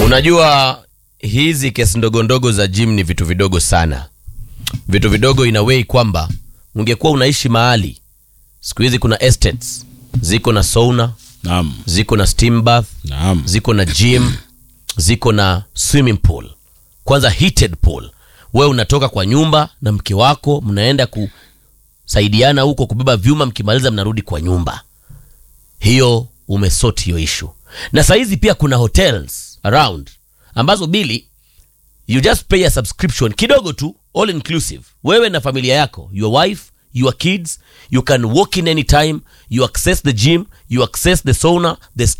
Unajua hizi kesi ndogo ndogo za gym ni vitu vidogo sana, vitu vidogo in a way kwamba ungekuwa unaishi mahali. Siku hizi kuna estates ziko na sauna, Naam. ziko na steam bath, Naam. ziko na gym, ziko na swimming pool, kwanza heated pool. Wewe unatoka kwa nyumba na mke wako, mnaenda kusaidiana huko kubeba vyuma, mkimaliza mnarudi kwa nyumba. Hiyo umesort hiyo issue. Na saizi pia kuna hotels around ambazo bili you just pay a subscription kidogo tu, all inclusive. Wewe na familia yako, your wife, your kids, you can walk in anytime, you access the gym, you access the sauna, the